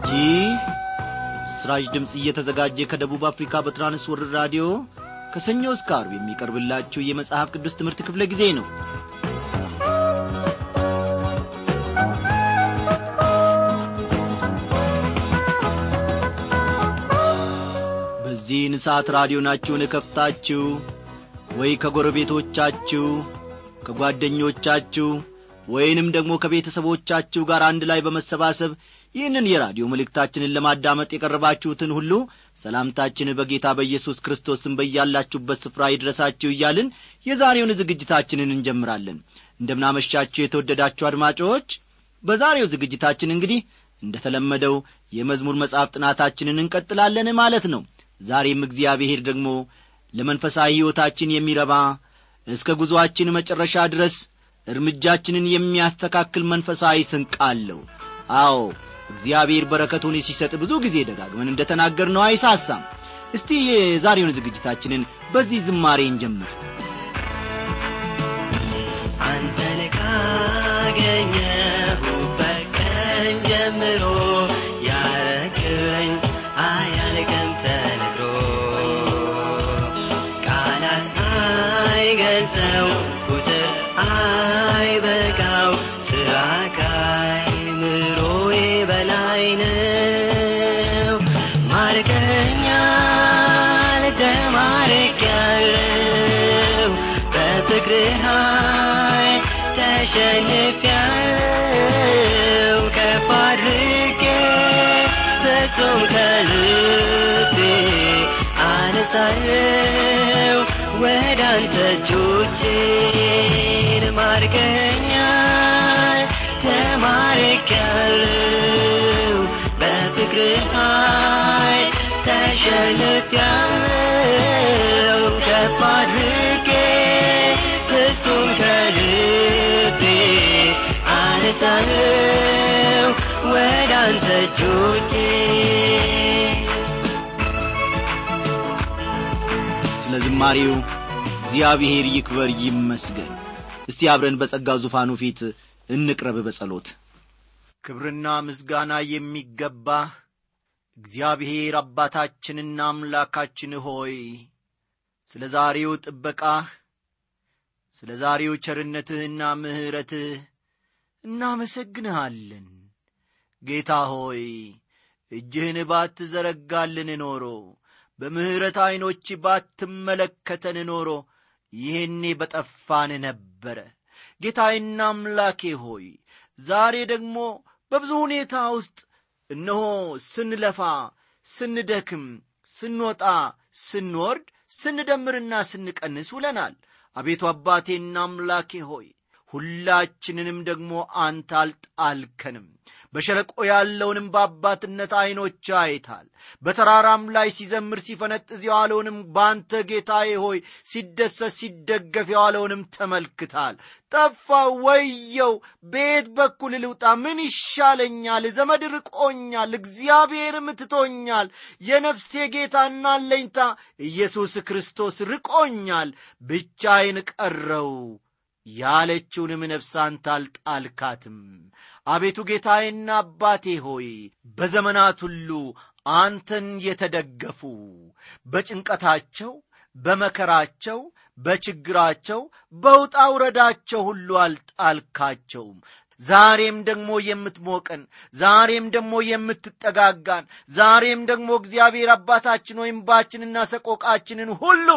ይህ ስራጅ ድምፅ እየተዘጋጀ ከደቡብ አፍሪካ በትራንስወርልድ ራዲዮ ከሰኞ እስከ አርብ የሚቀርብላችሁ የመጽሐፍ ቅዱስ ትምህርት ክፍለ ጊዜ ነው በዚህን ሰዓት ራዲዮናችሁን እከፍታችሁ ወይ ከጎረቤቶቻችሁ ከጓደኞቻችሁ ወይንም ደግሞ ከቤተሰቦቻችሁ ጋር አንድ ላይ በመሰባሰብ ይህንን የራዲዮ መልእክታችንን ለማዳመጥ የቀረባችሁትን ሁሉ ሰላምታችን በጌታ በኢየሱስ ክርስቶስም በያላችሁበት ስፍራ ይድረሳችሁ እያልን የዛሬውን ዝግጅታችንን እንጀምራለን እንደምናመሻችሁ የተወደዳችሁ አድማጮች በዛሬው ዝግጅታችን እንግዲህ እንደ ተለመደው የመዝሙር መጽሐፍ ጥናታችንን እንቀጥላለን ማለት ነው ዛሬም እግዚአብሔር ደግሞ ለመንፈሳዊ ሕይወታችን የሚረባ እስከ ጉዞአችን መጨረሻ ድረስ እርምጃችንን የሚያስተካክል መንፈሳዊ ስንቅ አለው አዎ እግዚአብሔር በረከቱን ሲሰጥ ብዙ ጊዜ ደጋግመን እንደ ተናገር ነው አይሳሳም እስቲ የዛሬውን ዝግጅታችንን በዚህ ዝማሬ እንጀምር አንተን ካገኘሁበት ቀን ጀምሮ ያረክኝ አያልቅም ተነግሮ ቃላት አይገልጸው ቁጥር አይበቃው ስራ ከአእምሮዬ በላይ ነው ማርከኛል ተማርኬያለሁ በፍቅርህ ኃይል ተሸንፌያለሁ ከፍ አድርጌ ፍጹም ከልቤ አነሳለሁ ወደ አንተ እጆቼን ማርከኛል ተማርኬያለሁ በፍቅርህ ኃይል ተሸንፌያለሁ ከፍ አድርጌ ፍጹም ከልቤ አነሳለሁ ወደ አንተ እጆቼን ስለ ዝማሬው እግዚአብሔር ይክበር ይመስገን እስቲ አብረን በጸጋው ዙፋኑ ፊት እንቅረብ በጸሎት ክብርና ምስጋና የሚገባህ እግዚአብሔር አባታችንና አምላካችን ሆይ ስለ ዛሬው ጥበቃህ ስለ ዛሬው ቸርነትህና ምሕረትህ እናመሰግንሃለን ጌታ ሆይ እጅህን ባትዘረጋልን ኖሮ በምሕረት ዐይኖች ባትመለከተን ኖሮ ይህኔ በጠፋን ነበረ ጌታዬና አምላኬ ሆይ ዛሬ ደግሞ በብዙ ሁኔታ ውስጥ እነሆ ስንለፋ ስንደክም ስንወጣ ስንወርድ ስንደምርና ስንቀንስ ውለናል አቤቱ አባቴና አምላኬ ሆይ ሁላችንንም ደግሞ አንተ አልጣልከንም በሸለቆ ያለውንም በአባትነት ዐይኖች አይታል በተራራም ላይ ሲዘምር ሲፈነጥዝ የዋለውንም በአንተ ጌታዬ ሆይ ሲደሰት ሲደገፍ የዋለውንም ተመልክታል ጠፋ ወየው በየት በኩል ልውጣ ምን ይሻለኛል ዘመድ ርቆኛል እግዚአብሔርም ትቶኛል የነፍሴ ጌታና አለኝታ ኢየሱስ ክርስቶስ ርቆኛል ብቻዬን ቀረው ያለችውንም ነፍስ አንተ አልጣልካትም አቤቱ ጌታዬና አባቴ ሆይ በዘመናት ሁሉ አንተን የተደገፉ በጭንቀታቸው በመከራቸው በችግራቸው በውጣ ውረዳቸው ሁሉ አልጣልካቸውም ዛሬም ደግሞ የምትሞቀን ዛሬም ደግሞ የምትጠጋጋን ዛሬም ደግሞ እግዚአብሔር አባታችን ወይም ባችንና ሰቆቃችንን ሁሉ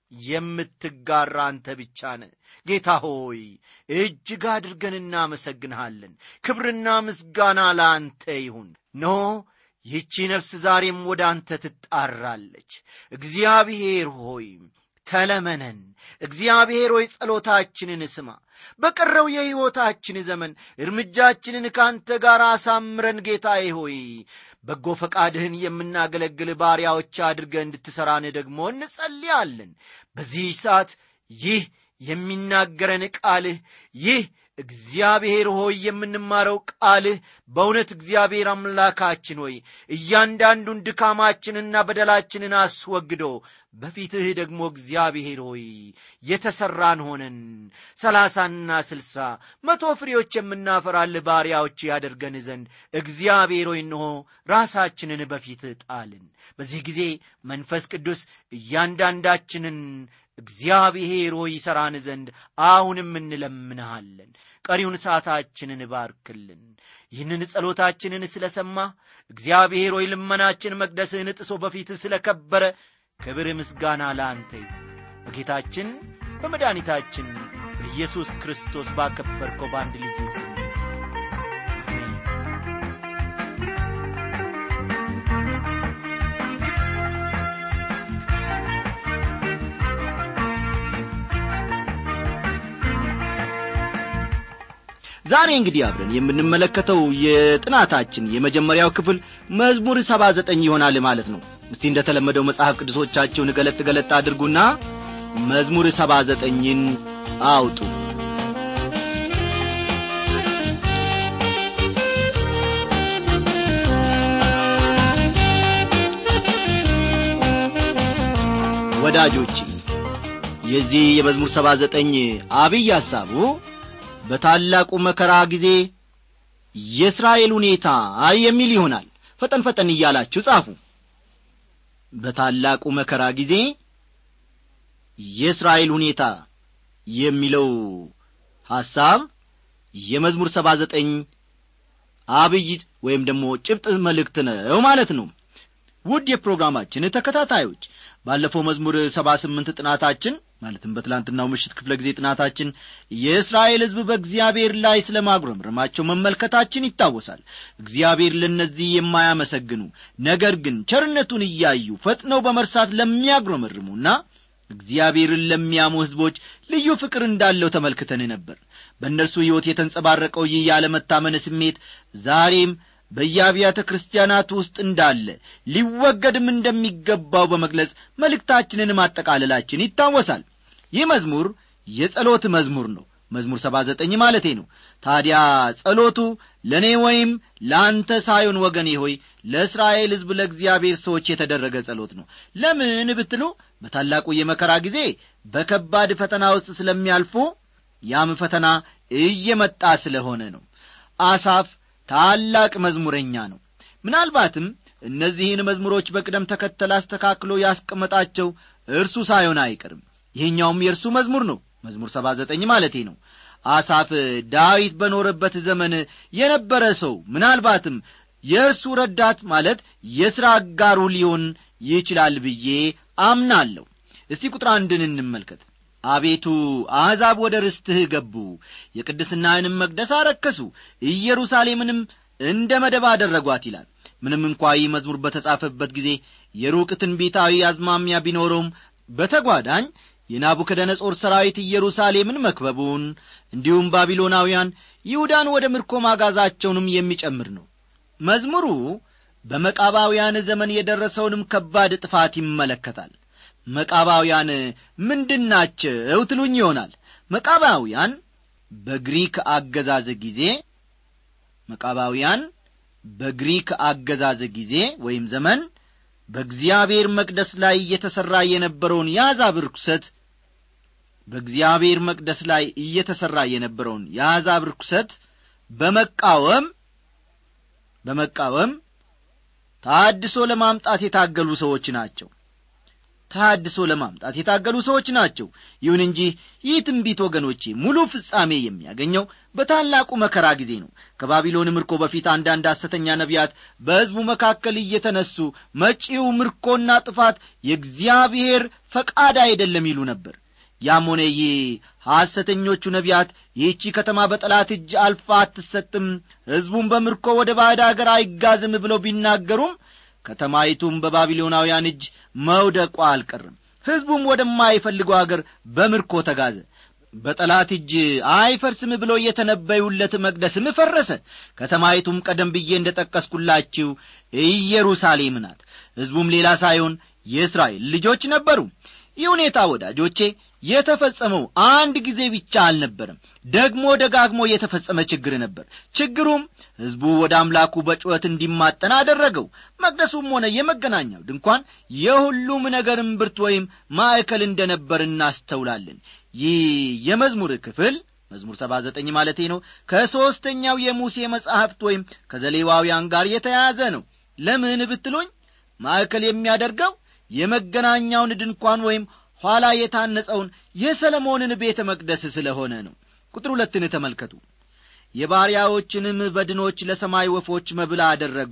የምትጋራ አንተ ብቻ ነ ጌታ ሆይ እጅግ አድርገን እናመሰግንሃለን ክብርና ምስጋና ለአንተ ይሁን ኖ ይህቺ ነፍስ ዛሬም ወደ አንተ ትጣራለች እግዚአብሔር ሆይ ተለመነን እግዚአብሔር ሆይ ጸሎታችንን ስማ በቀረው የሕይወታችን ዘመን እርምጃችንን ከአንተ ጋር አሳምረን ጌታዬ ሆይ በጎ ፈቃድህን የምናገለግል ባሪያዎች አድርገ እንድትሠራን ደግሞ እንጸልያለን በዚህ ሰዓት ይህ የሚናገረን ቃልህ ይህ እግዚአብሔር ሆይ የምንማረው ቃልህ በእውነት እግዚአብሔር አምላካችን ሆይ እያንዳንዱን ድካማችንና በደላችንን አስወግዶ በፊትህ ደግሞ እግዚአብሔር ሆይ የተሠራን ሆነን ሰላሳና ስልሳ መቶ ፍሬዎች የምናፈራልህ ባሪያዎች ያደርገን ዘንድ እግዚአብሔር ሆይ እንሆ ራሳችንን በፊትህ ጣልን በዚህ ጊዜ መንፈስ ቅዱስ እያንዳንዳችንን እግዚአብሔር ሆይ ይሠራን ዘንድ አሁንም እንለምንሃለን ቀሪውን ሰዓታችንን ባርክልን ይህንን ጸሎታችንን ስለ ሰማ እግዚአብሔር ሆይ ልመናችን መቅደስህን ጥሶ በፊትህ ስለ ከበረ ክብር ምስጋና ለአንተ በጌታችን በመድኃኒታችን በኢየሱስ ክርስቶስ ባከበርከው በአንድ ልጅ ስም አሜን ዛሬ እንግዲህ አብረን የምንመለከተው የጥናታችን የመጀመሪያው ክፍል መዝሙር ሰባ ዘጠኝ ይሆናል ማለት ነው እስቲ እንደተለመደው መጽሐፍ ቅዱሶቻችሁን ገለጥ ገለጥ አድርጉና መዝሙር ሰባ ዘጠኝን አውጡ ወዳጆቼ የዚህ የመዝሙር ሰባ ዘጠኝ አብይ ሐሳቡ በታላቁ መከራ ጊዜ የእስራኤል ሁኔታ የሚል ይሆናል ፈጠን ፈጠን እያላችሁ ጻፉ በታላቁ መከራ ጊዜ የእስራኤል ሁኔታ የሚለው ሐሳብ የመዝሙር ሰባ ዘጠኝ አብይ ወይም ደግሞ ጭብጥ መልእክት ነው ማለት ነው ውድ የፕሮግራማችን ተከታታዮች ባለፈው መዝሙር ሰባ ስምንት ጥናታችን ማለትም በትላንትናው ምሽት ክፍለ ጊዜ ጥናታችን የእስራኤል ሕዝብ በእግዚአብሔር ላይ ስለ ማጉረምረማቸው መመልከታችን ይታወሳል እግዚአብሔር ለእነዚህ የማያመሰግኑ ነገር ግን ቸርነቱን እያዩ ፈጥነው በመርሳት ለሚያጉረመርሙና እግዚአብሔርን ለሚያሙ ሕዝቦች ልዩ ፍቅር እንዳለው ተመልክተን ነበር በእነርሱ ሕይወት የተንጸባረቀው ይህ ያለመታመን ስሜት ዛሬም በየአብያተ ክርስቲያናት ውስጥ እንዳለ ሊወገድም እንደሚገባው በመግለጽ መልእክታችንን ማጠቃለላችን ይታወሳል ይህ መዝሙር የጸሎት መዝሙር ነው መዝሙር ሰባ ዘጠኝ ማለቴ ነው ታዲያ ጸሎቱ ለእኔ ወይም ለአንተ ሳይሆን ወገኔ ሆይ ለእስራኤል ሕዝብ ለእግዚአብሔር ሰዎች የተደረገ ጸሎት ነው ለምን ብትሉ በታላቁ የመከራ ጊዜ በከባድ ፈተና ውስጥ ስለሚያልፉ ያም ፈተና እየመጣ ስለሆነ ነው አሳፍ ታላቅ መዝሙረኛ ነው ምናልባትም እነዚህን መዝሙሮች በቅደም ተከተል አስተካክሎ ያስቀመጣቸው እርሱ ሳይሆን አይቀርም ይህኛውም የእርሱ መዝሙር ነው መዝሙር ሰባ ዘጠኝ ማለቴ ነው አሳፍ ዳዊት በኖረበት ዘመን የነበረ ሰው ምናልባትም የእርሱ ረዳት ማለት የሥራ አጋሩ ሊሆን ይችላል ብዬ አምናለሁ እስቲ ቁጥር አንድን እንመልከት አቤቱ አሕዛብ ወደ ርስትህ ገቡ የቅድስናህንም መቅደስ አረከሱ ኢየሩሳሌምንም እንደ መደብ አደረጓት ይላል ምንም እንኳ ይህ መዝሙር በተጻፈበት ጊዜ የሩቅ ትንቢታዊ አዝማሚያ ቢኖረውም በተጓዳኝ የናቡከደነጾር ሰራዊት ኢየሩሳሌምን መክበቡን እንዲሁም ባቢሎናውያን ይሁዳን ወደ ምርኮ ማጋዛቸውንም የሚጨምር ነው መዝሙሩ በመቃባውያን ዘመን የደረሰውንም ከባድ ጥፋት ይመለከታል መቃባውያን ምንድናቸው ትሉኝ ይሆናል መቃባውያን በግሪክ አገዛዝ ጊዜ መቃባውያን በግሪክ አገዛዝ ጊዜ ወይም ዘመን በእግዚአብሔር መቅደስ ላይ እየተሠራ የነበረውን የአሕዛብ ርኩሰት በእግዚአብሔር መቅደስ ላይ እየተሠራ የነበረውን የአሕዛብ ርኩሰት በመቃወም በመቃወም ታድሶ ለማምጣት የታገሉ ሰዎች ናቸው ታድሶ ለማምጣት የታገሉ ሰዎች ናቸው ይሁን እንጂ ይህ ትንቢት ወገኖቼ ሙሉ ፍጻሜ የሚያገኘው በታላቁ መከራ ጊዜ ነው ከባቢሎን ምርኮ በፊት አንዳንድ ሐሰተኛ ነቢያት በሕዝቡ መካከል እየተነሱ መጪው ምርኮና ጥፋት የእግዚአብሔር ፈቃድ አይደለም ይሉ ነበር ያም ሆነ ይህ ሐሰተኞቹ ነቢያት ይህቺ ከተማ በጠላት እጅ አልፋ አትሰጥም ሕዝቡም በምርኮ ወደ ባዕድ አገር አይጋዝም ብለው ቢናገሩም ከተማይቱም በባቢሎናውያን እጅ መውደቋ አልቀርም ሕዝቡም ወደማይፈልገው አገር በምርኮ ተጋዘ በጠላት እጅ አይፈርስም ብሎ የተነበዩለት መቅደስም ፈረሰ ከተማይቱም ቀደም ብዬ እንደ ጠቀስኩላችሁ ኢየሩሳሌም ናት ሕዝቡም ሌላ ሳይሆን የእስራኤል ልጆች ነበሩ ይህ ሁኔታ ወዳጆቼ የተፈጸመው አንድ ጊዜ ብቻ አልነበረም ደግሞ ደጋግሞ የተፈጸመ ችግር ነበር ችግሩም ሕዝቡ ወደ አምላኩ በጩኸት እንዲማጠን አደረገው መቅደሱም ሆነ የመገናኛው ድንኳን የሁሉም ነገር እምብርት ወይም ማዕከል እንደ ነበር እናስተውላለን ይህ የመዝሙር ክፍል መዝሙር ሰባ ዘጠኝ ማለቴ ነው ከሦስተኛው የሙሴ መጻሕፍት ወይም ከዘሌዋውያን ጋር የተያያዘ ነው ለምን ብትሉኝ ማዕከል የሚያደርገው የመገናኛውን ድንኳን ወይም ኋላ የታነጸውን የሰለሞንን ቤተ መቅደስ ስለሆነ ነው ቁጥር ሁለትን ተመልከቱ የባሪያዎችንም በድኖች ለሰማይ ወፎች መብል አደረጉ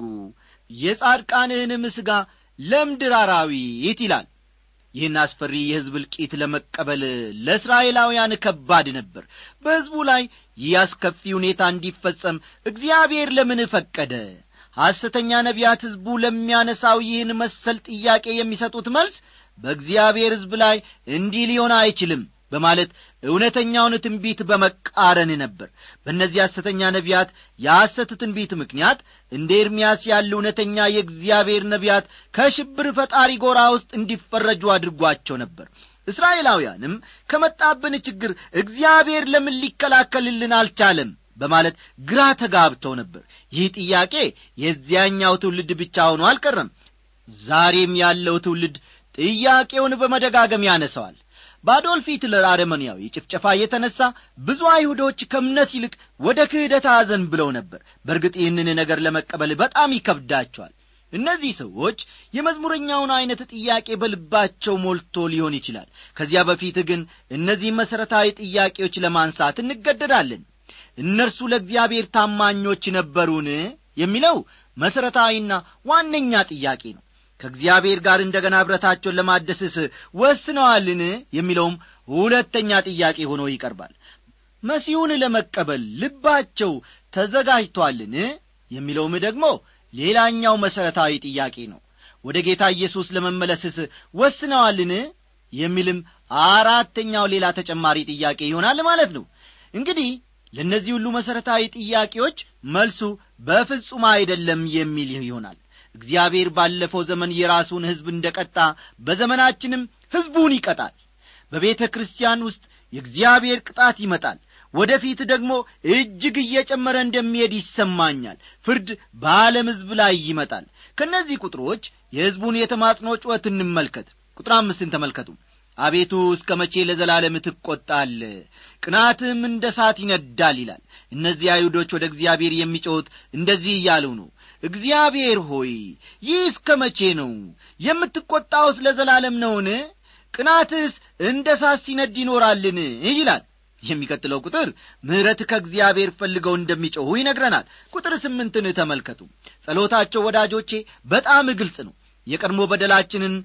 የጻድቃንህንም ሥጋ ለምድር አራዊት ይላል ይህን አስፈሪ የሕዝብ እልቂት ለመቀበል ለእስራኤላውያን ከባድ ነበር በሕዝቡ ላይ ይህ አስከፊ ሁኔታ እንዲፈጸም እግዚአብሔር ለምን ፈቀደ ሐሰተኛ ነቢያት ሕዝቡ ለሚያነሳው ይህን መሰል ጥያቄ የሚሰጡት መልስ በእግዚአብሔር ሕዝብ ላይ እንዲህ ሊሆን አይችልም በማለት እውነተኛውን ትንቢት በመቃረን ነበር በእነዚህ ሐሰተኛ ነቢያት የሐሰት ትንቢት ምክንያት እንደ ኤርምያስ ያሉ እውነተኛ የእግዚአብሔር ነቢያት ከሽብር ፈጣሪ ጎራ ውስጥ እንዲፈረጁ አድርጓቸው ነበር እስራኤላውያንም ከመጣብን ችግር እግዚአብሔር ለምን ሊከላከልልን አልቻለም በማለት ግራ ተጋብተው ነበር ይህ ጥያቄ የዚያኛው ትውልድ ብቻ ሆኖ አልቀረም ዛሬም ያለው ትውልድ ጥያቄውን በመደጋገም ያነሰዋል በአዶልፍ ሂትለር አረመንያዊ ጭፍጨፋ የተነሣ ብዙ አይሁዶች ከእምነት ይልቅ ወደ ክህደት አዘን ብለው ነበር በእርግጥ ይህንን ነገር ለመቀበል በጣም ይከብዳቸዋል እነዚህ ሰዎች የመዝሙረኛውን ዐይነት ጥያቄ በልባቸው ሞልቶ ሊሆን ይችላል ከዚያ በፊት ግን እነዚህ መሠረታዊ ጥያቄዎች ለማንሳት እንገደዳለን እነርሱ ለእግዚአብሔር ታማኞች ነበሩን የሚለው መሠረታዊና ዋነኛ ጥያቄ ነው ከእግዚአብሔር ጋር እንደ ገና ኅብረታቸውን ለማደስስ ወስነዋልን የሚለውም ሁለተኛ ጥያቄ ሆኖ ይቀርባል መሲሁን ለመቀበል ልባቸው ተዘጋጅቷልን የሚለውም ደግሞ ሌላኛው መሠረታዊ ጥያቄ ነው ወደ ጌታ ኢየሱስ ለመመለስስ ወስነዋልን የሚልም አራተኛው ሌላ ተጨማሪ ጥያቄ ይሆናል ማለት ነው እንግዲህ ለእነዚህ ሁሉ መሠረታዊ ጥያቄዎች መልሱ በፍጹም አይደለም የሚል ይሆናል እግዚአብሔር ባለፈው ዘመን የራሱን ሕዝብ እንደ ቀጣ በዘመናችንም ሕዝቡን ይቀጣል በቤተ ክርስቲያን ውስጥ የእግዚአብሔር ቅጣት ይመጣል ወደ ፊት ደግሞ እጅግ እየጨመረ እንደሚሄድ ይሰማኛል ፍርድ በዓለም ሕዝብ ላይ ይመጣል ከእነዚህ ቁጥሮች የሕዝቡን የተማጽኖ ጩኸት እንመልከት ቁጥር አምስትን ተመልከቱ አቤቱ እስከ መቼ ለዘላለም ትቈጣል ቅናትም እንደ ሳት ይነዳል ይላል እነዚህ አይሁዶች ወደ እግዚአብሔር የሚጮኹት እንደዚህ እያሉ ነው እግዚአብሔር ሆይ ይህ እስከ መቼ ነው የምትቈጣውስ ለዘላለም ነውን ቅናትስ እንደ ሳት ሲነድ ይኖራልን ይላል የሚቀጥለው ቁጥር ምሕረት ከእግዚአብሔር ፈልገው እንደሚጮኹ ይነግረናል ቁጥር ስምንትን ተመልከቱ ጸሎታቸው ወዳጆቼ በጣም ግልጽ ነው የቀድሞ በደላችንን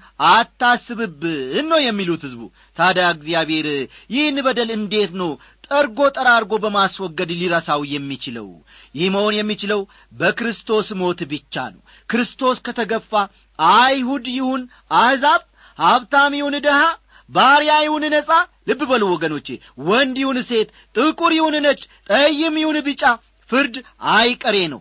አታስብብን ነው የሚሉት ሕዝቡ ታዲያ እግዚአብሔር ይህን በደል እንዴት ነው ጠርጎ ጠራርጎ በማስወገድ ሊረሳው የሚችለው ይህ መሆን የሚችለው በክርስቶስ ሞት ብቻ ነው ክርስቶስ ከተገፋ አይሁድ ይሁን አሕዛብ ሀብታም ይሁን ድሃ ባሪያ ይሁን ነጻ ልብ በሉ ወገኖቼ ወንድ ይሁን ሴት ጥቁር ይሁን ነጭ ጠይም ይሁን ቢጫ ፍርድ አይቀሬ ነው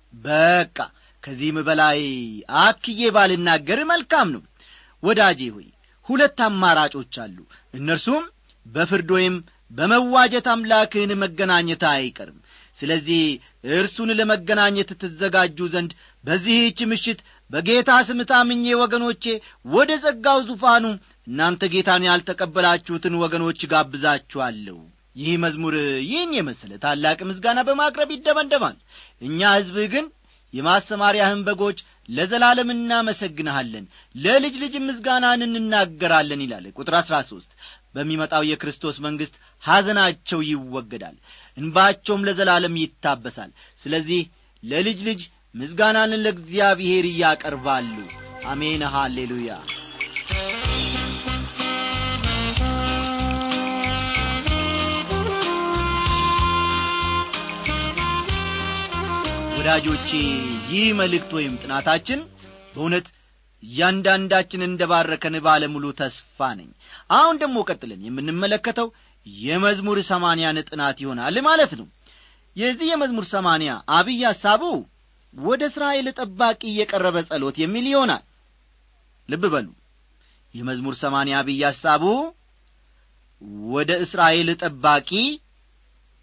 በቃ ከዚህም በላይ አክዬ ባልናገር መልካም ነው ወዳጄ ሆይ ሁለት አማራጮች አሉ እነርሱም በፍርድ ወይም በመዋጀት አምላክህን መገናኘት አይቀርም ስለዚህ እርሱን ለመገናኘት ትዘጋጁ ዘንድ በዚህች ምሽት በጌታ ስም ታምኜ ወገኖቼ ወደ ጸጋው ዙፋኑ እናንተ ጌታን ያልተቀበላችሁትን ወገኖች ጋብዛችኋለሁ ይህ መዝሙር ይህን የመሰለ ታላቅ ምስጋና በማቅረብ ይደመደማል እኛ ሕዝብህ ግን የማሰማሪያህን በጎች ለዘላለም እናመሰግንሃለን ለልጅ ልጅ ምስጋናን እንናገራለን ይላል ቁጥር አሥራ ሦስት በሚመጣው የክርስቶስ መንግሥት ሐዘናቸው ይወገዳል እንባቸውም ለዘላለም ይታበሳል ስለዚህ ለልጅ ልጅ ምስጋናን ለእግዚአብሔር እያቀርባሉ አሜን ሃሌሉያ ወዳጆቼ ይህ መልእክት ወይም ጥናታችን በእውነት እያንዳንዳችን እንደ ባረከን ባለሙሉ ተስፋ ነኝ አሁን ደግሞ ቀጥለን የምንመለከተው የመዝሙር ሰማንያን ጥናት ይሆናል ማለት ነው የዚህ የመዝሙር ሰማንያ አብይ ሐሳቡ ወደ እስራኤል ጠባቂ የቀረበ ጸሎት የሚል ይሆናል ልብ በሉ የመዝሙር ሰማንያ አብይ ሐሳቡ ወደ እስራኤል ጠባቂ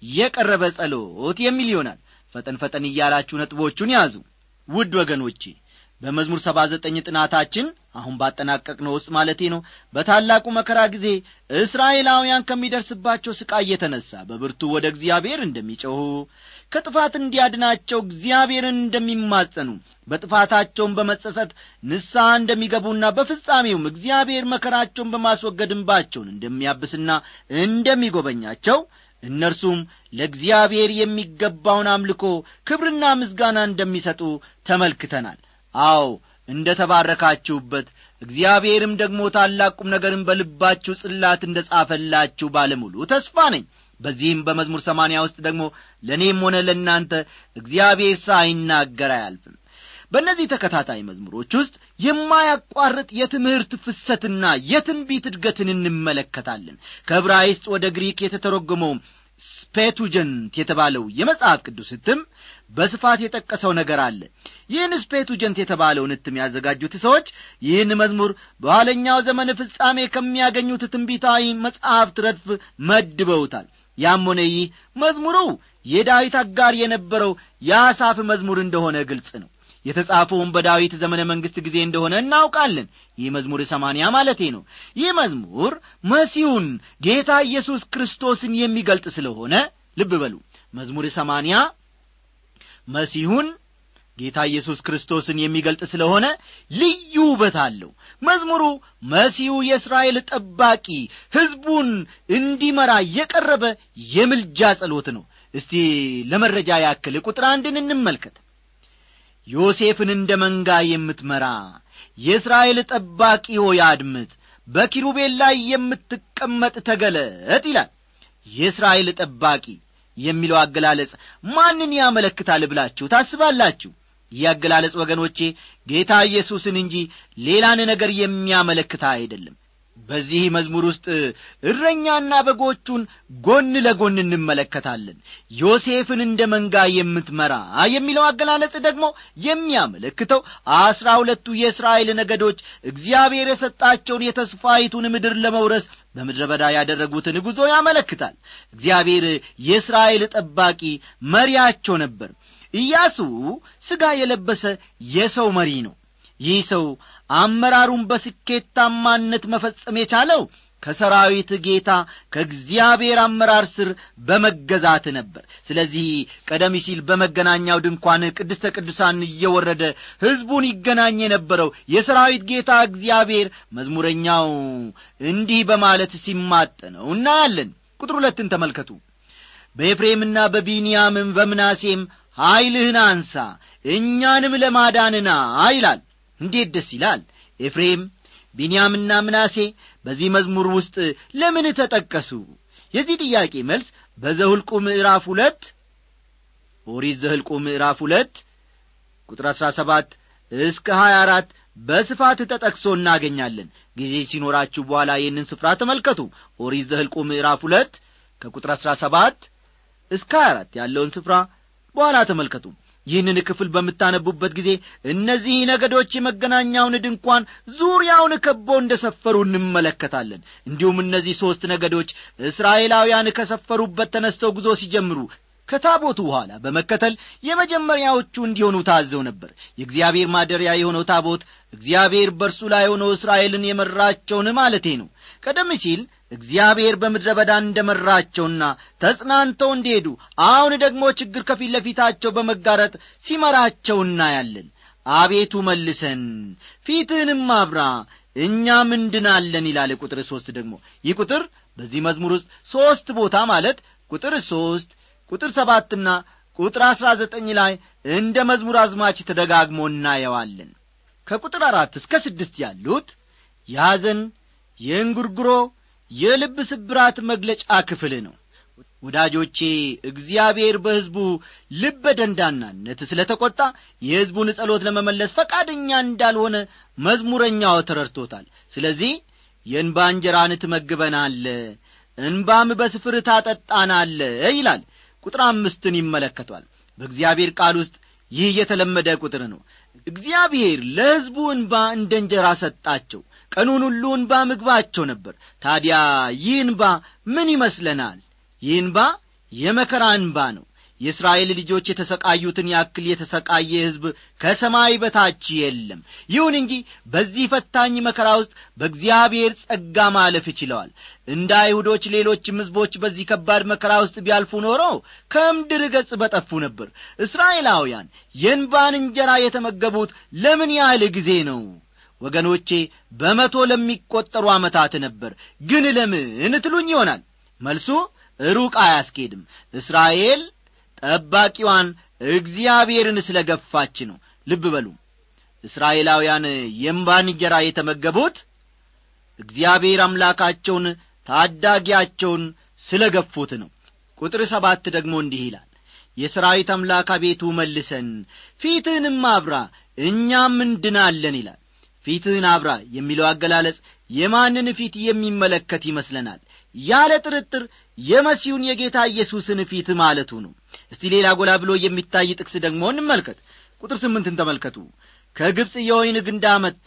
የቀረበ ጸሎት የሚል ይሆናል ፈጠን ፈጠን እያላችሁ ነጥቦቹን ያዙ ውድ ወገኖቼ በመዝሙር ሰባ ዘጠኝ ጥናታችን አሁን ባጠናቀቅነው ውስጥ ማለቴ ነው በታላቁ መከራ ጊዜ እስራኤላውያን ከሚደርስባቸው ስቃይ የተነሣ በብርቱ ወደ እግዚአብሔር እንደሚጮኹ ከጥፋት እንዲያድናቸው እግዚአብሔርን እንደሚማጸኑ በጥፋታቸውን በመጸጸት ንስሐ እንደሚገቡና በፍጻሜውም እግዚአብሔር መከራቸውን በማስወገድ እንባቸውን እንደሚያብስና እንደሚጐበኛቸው እነርሱም ለእግዚአብሔር የሚገባውን አምልኮ ክብርና ምስጋና እንደሚሰጡ ተመልክተናል አዎ እንደ ተባረካችሁበት እግዚአብሔርም ደግሞ ታላቁም ነገርን በልባችሁ ጽላት እንደ ጻፈላችሁ ባለሙሉ ተስፋ ነኝ በዚህም በመዝሙር ሰማንያ ውስጥ ደግሞ ለእኔም ሆነ ለእናንተ እግዚአብሔር ሳይናገር አያልፍም በእነዚህ ተከታታይ መዝሙሮች ውስጥ የማያቋርጥ የትምህርት ፍሰትና የትንቢት እድገትን እንመለከታለን ከዕብራይስጥ ወደ ግሪክ የተተረጎመው ስፔቱጀንት የተባለው የመጽሐፍ ቅዱስ ህትም በስፋት የጠቀሰው ነገር አለ ይህን ስፔቱጀንት የተባለውን ህትም ያዘጋጁት ሰዎች ይህን መዝሙር በኋለኛው ዘመን ፍጻሜ ከሚያገኙት ትንቢታዊ መጽሐፍት ረድፍ መድበውታል ያም ሆነ ይህ መዝሙሩ የዳዊት አጋር የነበረው የአሳፍ መዝሙር እንደሆነ ግልጽ ነው የተጻፈውን በዳዊት ዘመነ መንግሥት ጊዜ እንደሆነ እናውቃለን ይህ መዝሙር ሰማንያ ማለቴ ነው ይህ መዝሙር መሲሁን ጌታ ኢየሱስ ክርስቶስን የሚገልጥ ስለሆነ ልብ በሉ መዝሙር ሰማንያ መሲሁን ጌታ ኢየሱስ ክርስቶስን የሚገልጥ ስለሆነ ልዩ ውበት አለው መዝሙሩ መሲሁ የእስራኤል ጠባቂ ሕዝቡን እንዲመራ የቀረበ የምልጃ ጸሎት ነው እስቲ ለመረጃ ያክል ቁጥር አንድን እንመልከት ዮሴፍን እንደ መንጋ የምትመራ የእስራኤል ጠባቂ ሆይ አድምጥ በኪሩቤል ላይ የምትቀመጥ ተገለጥ ይላል የእስራኤል ጠባቂ የሚለው አገላለጽ ማንን ያመለክታል ብላችሁ ታስባላችሁ ይህ አገላለጽ ወገኖቼ ጌታ ኢየሱስን እንጂ ሌላን ነገር የሚያመለክታ አይደለም በዚህ መዝሙር ውስጥ እረኛና በጎቹን ጎን ለጎን እንመለከታለን ዮሴፍን እንደ መንጋ የምትመራ የሚለው አገላለጽ ደግሞ የሚያመለክተው አስራ ሁለቱ የእስራኤል ነገዶች እግዚአብሔር የሰጣቸውን የተስፋይቱን ምድር ለመውረስ በምድረ በዳ ያደረጉትን ጉዞ ያመለክታል እግዚአብሔር የእስራኤል ጠባቂ መሪያቸው ነበር ኢያሱ ሥጋ የለበሰ የሰው መሪ ነው ይህ ሰው አመራሩን በስኬታማነት መፈጸም የቻለው ከሰራዊት ጌታ ከእግዚአብሔር አመራር ስር በመገዛት ነበር ስለዚህ ቀደም ሲል በመገናኛው ድንኳን ቅድስተ ቅዱሳን እየወረደ ሕዝቡን ይገናኝ የነበረው የሰራዊት ጌታ እግዚአብሔር መዝሙረኛው እንዲህ በማለት ሲማጠነው እናያለን ቁጥር ሁለትን ተመልከቱ በኤፍሬምና በቢንያምም በምናሴም ኀይልህን አንሳ እኛንም ለማዳንና ይላል እንዴት ደስ ይላል ኤፍሬም ቢንያምና ምናሴ በዚህ መዝሙር ውስጥ ለምን ተጠቀሱ የዚህ ጥያቄ መልስ በዘሁልቁ ምዕራፍ ሁለት ኦሪት ዘህልቁ ምዕራፍ ሁለት ቁጥር አሥራ ሰባት እስከ ሀያ አራት በስፋት ተጠቅሶ እናገኛለን ጊዜ ሲኖራችሁ በኋላ ይህንን ስፍራ ተመልከቱ ኦሪት ዘህልቁ ምዕራፍ ሁለት ከቁጥር አሥራ ሰባት እስከ ሀያ አራት ያለውን ስፍራ በኋላ ተመልከቱ ይህንን ክፍል በምታነቡበት ጊዜ እነዚህ ነገዶች የመገናኛውን ድንኳን ዙሪያውን ከቦ እንደ ሰፈሩ እንመለከታለን እንዲሁም እነዚህ ሦስት ነገዶች እስራኤላውያን ከሰፈሩበት ተነስተው ጉዞ ሲጀምሩ ከታቦቱ በኋላ በመከተል የመጀመሪያዎቹ እንዲሆኑ ታዘው ነበር የእግዚአብሔር ማደሪያ የሆነው ታቦት እግዚአብሔር በእርሱ ላይ ሆኖ እስራኤልን የመራቸውን ማለቴ ነው ቀደም ሲል እግዚአብሔር በምድረ በዳ እንደ መራቸውና ተጽናንተው እንዲሄዱ አሁን ደግሞ ችግር ከፊት ለፊታቸው በመጋረጥ ሲመራቸው እናያለን አቤቱ መልሰን ፊትህንም አብራ እኛም እንድናለን ይላል ቁጥር ሦስት ደግሞ ይህ ቁጥር በዚህ መዝሙር ውስጥ ሦስት ቦታ ማለት ቁጥር ሦስት ቁጥር ሰባትና ቁጥር አሥራ ዘጠኝ ላይ እንደ መዝሙር አዝማች ተደጋግሞ እናየዋለን ከቁጥር አራት እስከ ስድስት ያሉት የሐዘን የእንጉርጉሮ የልብ ስብራት መግለጫ ክፍል ነው ወዳጆቼ እግዚአብሔር በሕዝቡ ልበ ደንዳናነት ስለ ተቈጣ የሕዝቡን ጸሎት ለመመለስ ፈቃደኛ እንዳልሆነ መዝሙረኛው ተረድቶታል ስለዚህ የእንባ እንጀራን ትመግበናለ እንባም በስፍር ታጠጣናለ ይላል ቁጥር አምስትን ይመለከቷል በእግዚአብሔር ቃል ውስጥ ይህ የተለመደ ቁጥር ነው እግዚአብሔር ለሕዝቡ እንባ እንደ እንጀራ ሰጣቸው ቀኑን ሁሉ እንባ ምግባቸው ነበር ታዲያ ይህ እንባ ምን ይመስለናል ይህ እንባ የመከራ እንባ ነው የእስራኤል ልጆች የተሰቃዩትን ያክል የተሰቃየ ሕዝብ ከሰማይ በታች የለም ይሁን እንጂ በዚህ ፈታኝ መከራ ውስጥ በእግዚአብሔር ጸጋ ማለፍ ችለዋል እንደ አይሁዶች ሌሎችም ሕዝቦች በዚህ ከባድ መከራ ውስጥ ቢያልፉ ኖሮ ከምድር ገጽ በጠፉ ነበር እስራኤላውያን የእንባን እንጀራ የተመገቡት ለምን ያህል ጊዜ ነው ወገኖቼ በመቶ ለሚቈጠሩ ዓመታት ነበር ግን ለምን ትሉኝ ይሆናል መልሱ ሩቅ አያስኬድም እስራኤል ጠባቂዋን እግዚአብሔርን ስለ ገፋች ነው ልብ በሉ እስራኤላውያን የእምባን እንጀራ የተመገቡት እግዚአብሔር አምላካቸውን ታዳጊያቸውን ስለ ገፉት ነው ቁጥር ሰባት ደግሞ እንዲህ ይላል የሰራዊት አምላክ አቤቱ መልሰን ፊትህንም አብራ እኛም እንድናለን ይላል ፊትህን አብራ የሚለው አገላለጽ የማንን ፊት የሚመለከት ይመስለናል ያለ ጥርጥር የመሲሁን የጌታ ኢየሱስን ፊት ማለቱ ነው እስቲ ሌላ ጎላ ብሎ የሚታይ ጥቅስ ደግሞ እንመልከት ቁጥር ስምንትን ተመልከቱ ከግብፅ የወይን ግንድ አመጣ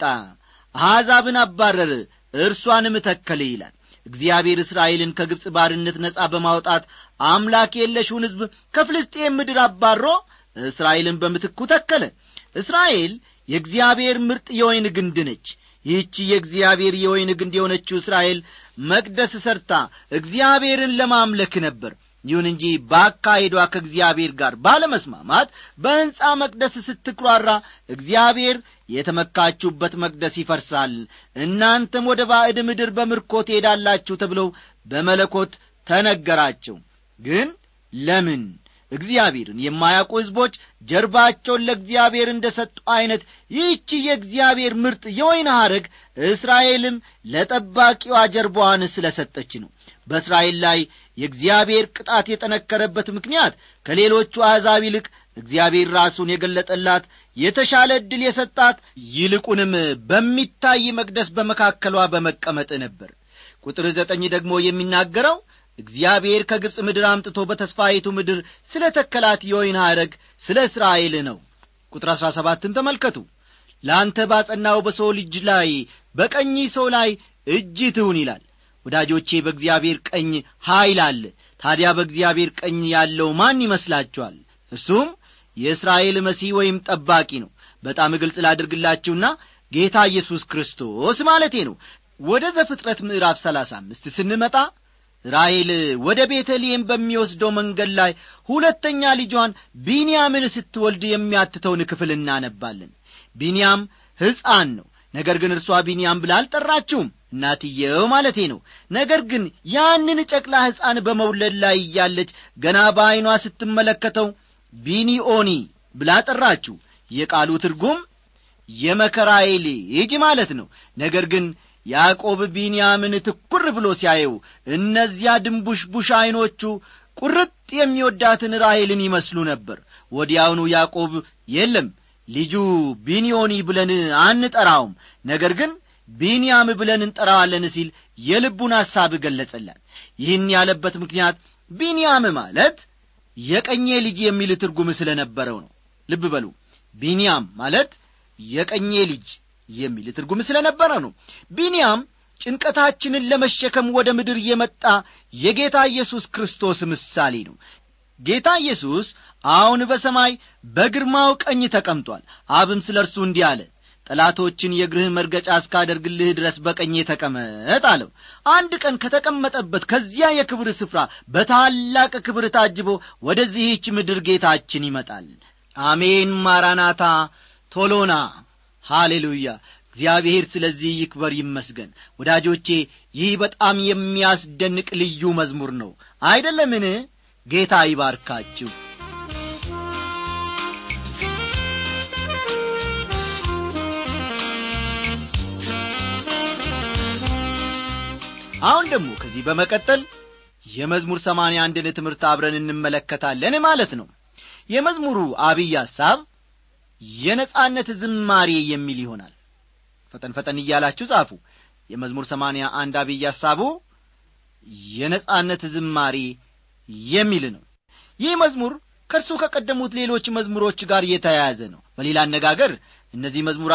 አሕዛብን አባረር እርሷንም ተከለ ይላል እግዚአብሔር እስራኤልን ከግብፅ ባርነት ነጻ በማውጣት አምላክ የለሹን ሕዝብ ከፍልስጤም ምድር አባሮ እስራኤልን በምትኩ ተከለ እስራኤል የእግዚአብሔር ምርጥ የወይን ግንድ ነች ይህቺ የእግዚአብሔር የወይን ግንድ የሆነችው እስራኤል መቅደስ ሰርታ እግዚአብሔርን ለማምለክ ነበር ይሁን እንጂ በአካሄዷ ከእግዚአብሔር ጋር ባለመስማማት በሕንፃ መቅደስ ስትኩራራ እግዚአብሔር የተመካችሁበት መቅደስ ይፈርሳል እናንተም ወደ ባዕድ ምድር በምርኮ ትሄዳላችሁ ተብለው በመለኮት ተነገራቸው ግን ለምን እግዚአብሔርን የማያውቁ ሕዝቦች ጀርባቸውን ለእግዚአብሔር እንደ ሰጡ ዐይነት ይህቺ የእግዚአብሔር ምርጥ የወይን ሐረግ እስራኤልም ለጠባቂዋ ጀርባዋን ስለ ሰጠች ነው በእስራኤል ላይ የእግዚአብሔር ቅጣት የጠነከረበት ምክንያት ከሌሎቹ አሕዛብ ይልቅ እግዚአብሔር ራሱን የገለጠላት የተሻለ ዕድል የሰጣት ይልቁንም በሚታይ መቅደስ በመካከሏ በመቀመጥ ነበር ቁጥር ዘጠኝ ደግሞ የሚናገረው እግዚአብሔር ከግብፅ ምድር አምጥቶ በተስፋይቱ ምድር ስለ ተከላት የወይን ሐረግ ስለ እስራኤል ነው ቁጥር አሥራ ሰባትን ተመልከቱ ለአንተ ባጸናው በሰው ልጅ ላይ በቀኝ ሰው ላይ እጅ ትሁን ይላል ወዳጆቼ በእግዚአብሔር ቀኝ ኀይል አለ ታዲያ በእግዚአብሔር ቀኝ ያለው ማን ይመስላችኋል እሱም የእስራኤል መሲህ ወይም ጠባቂ ነው በጣም ግልጽ ላድርግላችሁና ጌታ ኢየሱስ ክርስቶስ ማለቴ ነው ወደ ዘፍጥረት ምዕራፍ ሰላሳ አምስት ስንመጣ ራሔል ወደ ቤተልሔም በሚወስደው መንገድ ላይ ሁለተኛ ልጇን ቢንያምን ስትወልድ የሚያትተውን ክፍል እናነባለን ቢንያም ሕፃን ነው ነገር ግን እርሷ ቢንያም ብላ አልጠራችውም እናትየው ማለቴ ነው ነገር ግን ያንን ጨቅላ ሕፃን በመውለድ ላይ እያለች ገና በዐይኗ ስትመለከተው ቢኒኦኒ ብላ ጠራችው የቃሉ ትርጉም የመከራዬ ልጅ ማለት ነው ነገር ግን ያዕቆብ ቢንያምን ትኩር ብሎ ሲያየው እነዚያ ድንቡሽቡሽ ዐይኖቹ ቁርጥ የሚወዳትን ራሔልን ይመስሉ ነበር ወዲያውኑ ያዕቆብ የለም ልጁ ቢንዮኒ ብለን አንጠራውም ነገር ግን ቢንያም ብለን እንጠራዋለን ሲል የልቡን ሐሳብ ገለጸላት ይህን ያለበት ምክንያት ቢንያም ማለት የቀኜ ልጅ የሚል ትርጉም ስለ ነበረው ነው ልብ በሉ ቢንያም ማለት የቀኜ ልጅ የሚል ትርጉም ስለ ነበረ ነው ቢንያም ጭንቀታችንን ለመሸከም ወደ ምድር የመጣ የጌታ ኢየሱስ ክርስቶስ ምሳሌ ነው ጌታ ኢየሱስ አሁን በሰማይ በግርማው ቀኝ ተቀምጧል አብም ስለ እርሱ እንዲህ አለ ጠላቶችን የእግርህ መርገጫ እስካደርግልህ ድረስ በቀኜ ተቀመጥ አለው አንድ ቀን ከተቀመጠበት ከዚያ የክብር ስፍራ በታላቅ ክብር ታጅቦ ወደዚህች ምድር ጌታችን ይመጣል አሜን ማራናታ ቶሎና ሃሌሉያ እግዚአብሔር ስለዚህ ይክበር ይመስገን ወዳጆቼ ይህ በጣም የሚያስደንቅ ልዩ መዝሙር ነው አይደለምን ጌታ ይባርካችሁ አሁን ደግሞ ከዚህ በመቀጠል የመዝሙር ሰማንያ አንድን ትምህርት አብረን እንመለከታለን ማለት ነው የመዝሙሩ አብይ ሐሳብ የነጻነት ዝማሬ የሚል ይሆናል ፈጠን ፈጠን እያላችሁ ጻፉ የመዝሙር ሰማንያ አንድ አብይ ሐሳቡ የነጻነት ዝማሬ የሚል ነው ይህ መዝሙር ከእርሱ ከቀደሙት ሌሎች መዝሙሮች ጋር የተያያዘ ነው በሌላ አነጋገር እነዚህ መዝሙራት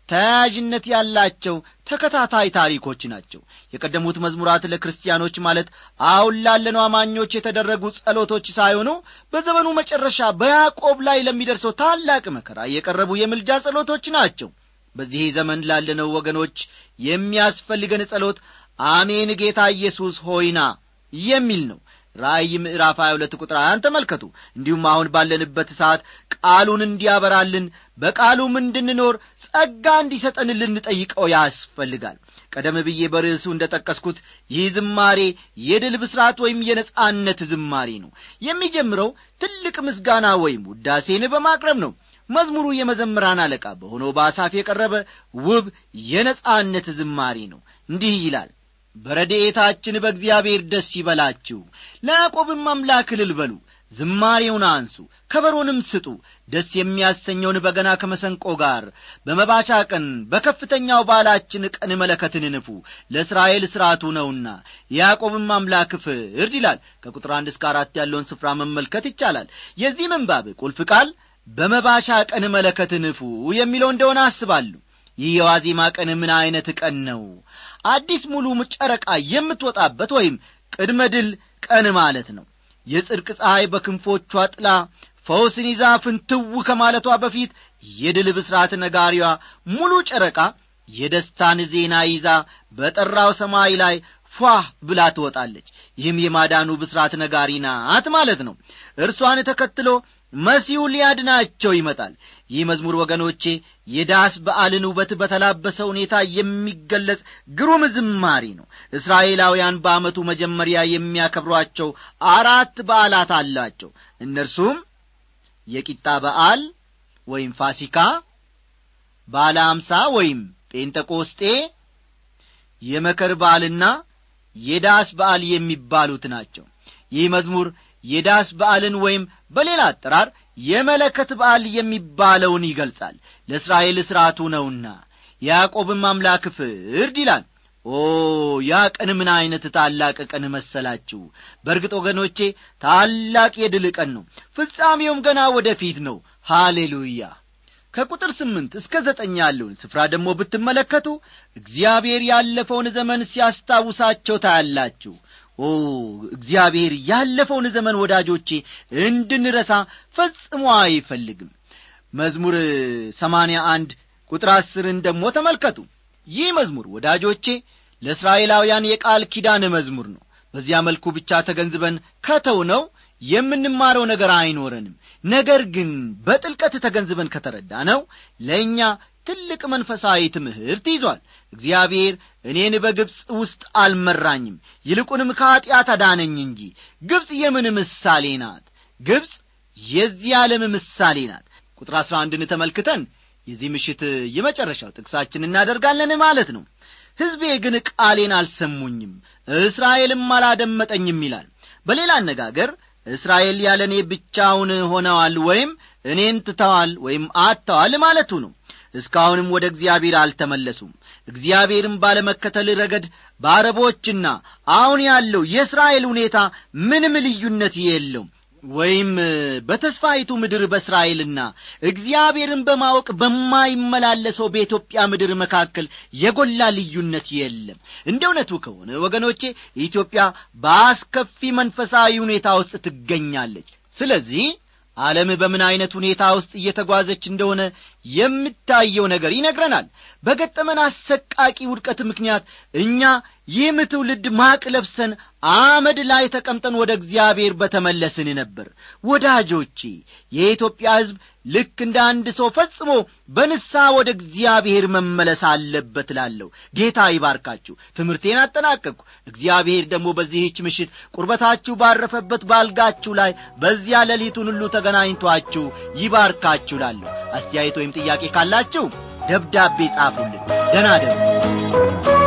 ተያያዥነት ያላቸው ተከታታይ ታሪኮች ናቸው የቀደሙት መዝሙራት ለክርስቲያኖች ማለት አሁን ላለነው አማኞች የተደረጉ ጸሎቶች ሳይሆኑ በዘመኑ መጨረሻ በያዕቆብ ላይ ለሚደርሰው ታላቅ መከራ የቀረቡ የምልጃ ጸሎቶች ናቸው በዚህ ዘመን ላለነው ወገኖች የሚያስፈልገን ጸሎት አሜን ጌታ ኢየሱስ ሆይና የሚል ነው ራእይ ምዕራፍ 22 ቁጥር ሀያን ተመልከቱ እንዲሁም አሁን ባለንበት ሰዓት ቃሉን እንዲያበራልን በቃሉም እንድንኖር ጸጋ እንዲሰጠን ልንጠይቀው ያስፈልጋል ቀደም ብዬ በርዕሱ እንደ ጠቀስኩት ይህ ዝማሬ የድል ብስራት ወይም የነጻነት ዝማሬ ነው የሚጀምረው ትልቅ ምስጋና ወይም ውዳሴን በማቅረብ ነው መዝሙሩ የመዘምራን አለቃ በሆነው በአሳፍ የቀረበ ውብ የነጻነት ዝማሬ ነው እንዲህ ይላል በረድኤታችን በእግዚአብሔር ደስ ይበላችሁ ለያዕቆብም አምላክ እልል በሉ ዝማሬውን አንሱ ከበሮንም ስጡ ደስ የሚያሰኘውን በገና ከመሰንቆ ጋር በመባቻ ቀን በከፍተኛው ባላችን ቀን መለከትን ንፉ ለእስራኤል ሥርዓቱ ነውና የያዕቆብም አምላክ ፍርድ ይላል ከቁጥር አንድ እስከ አራት ያለውን ስፍራ መመልከት ይቻላል የዚህ ምንባብ ቁልፍ ቃል በመባቻ ቀን መለከት ንፉ የሚለው እንደሆነ አስባለሁ ይህ የዋዜማ ቀን ምን ዐይነት ቀን ነው አዲስ ሙሉ ጨረቃ የምትወጣበት ወይም ቅድመ ድል ቀን ማለት ነው የጽድቅ ፀሐይ በክንፎቿ ጥላ ፈውስን ይዛ ፍንትው ከማለቷ በፊት የድል ብስራት ነጋሪዋ ሙሉ ጨረቃ የደስታን ዜና ይዛ በጠራው ሰማይ ላይ ፏ ብላ ትወጣለች ይህም የማዳኑ ብስራት ነጋሪ ናት ማለት ነው እርሷን ተከትሎ መሲሁ ሊያድናቸው ይመጣል ይህ መዝሙር ወገኖቼ የዳስ በዓልን ውበት በተላበሰ ሁኔታ የሚገለጽ ግሩም ዝማሬ ነው እስራኤላውያን በዓመቱ መጀመሪያ የሚያከብሯቸው አራት በዓላት አላቸው እነርሱም የቂጣ በዓል ወይም ፋሲካ ባለ አምሳ ወይም ጴንጠቆስጤ የመከር በዓልና የዳስ በዓል የሚባሉት ናቸው ይህ መዝሙር የዳስ በዓልን ወይም በሌላ አጠራር የመለከት በዓል የሚባለውን ይገልጻል ለእስራኤል ሥርዓቱ ነውና ያዕቆብም አምላክ ፍርድ ይላል ኦ ያ ቀን ምን ዐይነት ታላቅ ቀን መሰላችሁ በእርግጥ ወገኖቼ ታላቅ የድል ቀን ነው ፍጻሜውም ገና ወደ ፊት ነው ሃሌሉያ ከቁጥር ስምንት እስከ ዘጠኝ ያለውን ስፍራ ደግሞ ብትመለከቱ እግዚአብሔር ያለፈውን ዘመን ሲያስታውሳቸው ታያላችሁ ኦ እግዚአብሔር ያለፈውን ዘመን ወዳጆቼ እንድንረሳ ፈጽሞ አይፈልግም መዝሙር ሰማንያ አንድ ቁጥር አስርን ደግሞ ተመልከቱ ይህ መዝሙር ወዳጆቼ ለእስራኤላውያን የቃል ኪዳን መዝሙር ነው በዚያ መልኩ ብቻ ተገንዝበን ከተው ነው የምንማረው ነገር አይኖረንም ነገር ግን በጥልቀት ተገንዝበን ከተረዳ ነው ለእኛ ትልቅ መንፈሳዊ ትምህርት ይዟል እግዚአብሔር እኔን በግብፅ ውስጥ አልመራኝም ይልቁንም ከኀጢአት አዳነኝ እንጂ ግብፅ የምን ምሳሌ ናት ግብፅ የዚህ ዓለም ምሳሌ ናት ቁጥር አሥራ አንድን ተመልክተን የዚህ ምሽት የመጨረሻው ጥቅሳችን እናደርጋለን ማለት ነው ሕዝቤ ግን ቃሌን አልሰሙኝም እስራኤልም አላደመጠኝም ይላል በሌላ አነጋገር እስራኤል ያለ እኔ ብቻውን ሆነዋል ወይም እኔን ትተዋል ወይም አጥተዋል ማለቱ ነው እስካሁንም ወደ እግዚአብሔር አልተመለሱም እግዚአብሔርም ባለመከተል ረገድ በአረቦችና አሁን ያለው የእስራኤል ሁኔታ ምንም ልዩነት የለውም ወይም በተስፋይቱ ምድር በእስራኤልና እግዚአብሔርን በማወቅ በማይመላለሰው በኢትዮጵያ ምድር መካከል የጎላ ልዩነት የለም እንደ እውነቱ ከሆነ ወገኖቼ ኢትዮጵያ በአስከፊ መንፈሳዊ ሁኔታ ውስጥ ትገኛለች ስለዚህ ዓለም በምን ዐይነት ሁኔታ ውስጥ እየተጓዘች እንደሆነ የምታየው ነገር ይነግረናል በገጠመን አሰቃቂ ውድቀት ምክንያት እኛ ይህም ትውልድ ማቅ ለብሰን አመድ ላይ ተቀምጠን ወደ እግዚአብሔር በተመለስን ነበር ወዳጆቼ የኢትዮጵያ ሕዝብ ልክ እንደ አንድ ሰው ፈጽሞ በንሳ ወደ እግዚአብሔር መመለስ አለበት ላለሁ ጌታ ይባርካችሁ ትምህርቴን አጠናቀቅኩ እግዚአብሔር ደግሞ በዚህች ምሽት ቁርበታችሁ ባረፈበት ባልጋችሁ ላይ በዚያ ሌሊቱን ሁሉ ተገናኝቷችሁ ይባርካችሁ ላለሁ አስተያየት ወይም ጥያቄ ካላችሁ ደብዳቤ ጻፉልን ደና ደሩ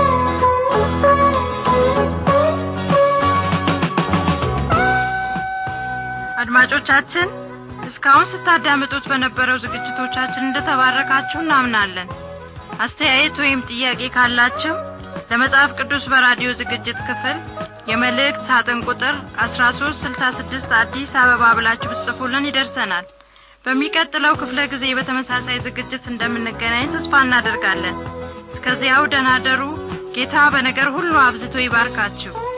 አድማጮቻችን እስካሁን ስታዳምጡት በነበረው ዝግጅቶቻችን እንደተባረካችሁ እናምናለን አስተያየት ወይም ጥያቄ ካላችሁ ለመጽሐፍ ቅዱስ በራዲዮ ዝግጅት ክፍል የመልእክት ሳጥን ቁጥር 1366 አዲስ አበባ ብላችሁ ብትጽፉልን ይደርሰናል በሚቀጥለው ክፍለ ጊዜ በተመሳሳይ ዝግጅት እንደምንገናኝ ተስፋ እናደርጋለን እስከዚያው ደናደሩ ጌታ በነገር ሁሉ አብዝቶ ይባርካችሁ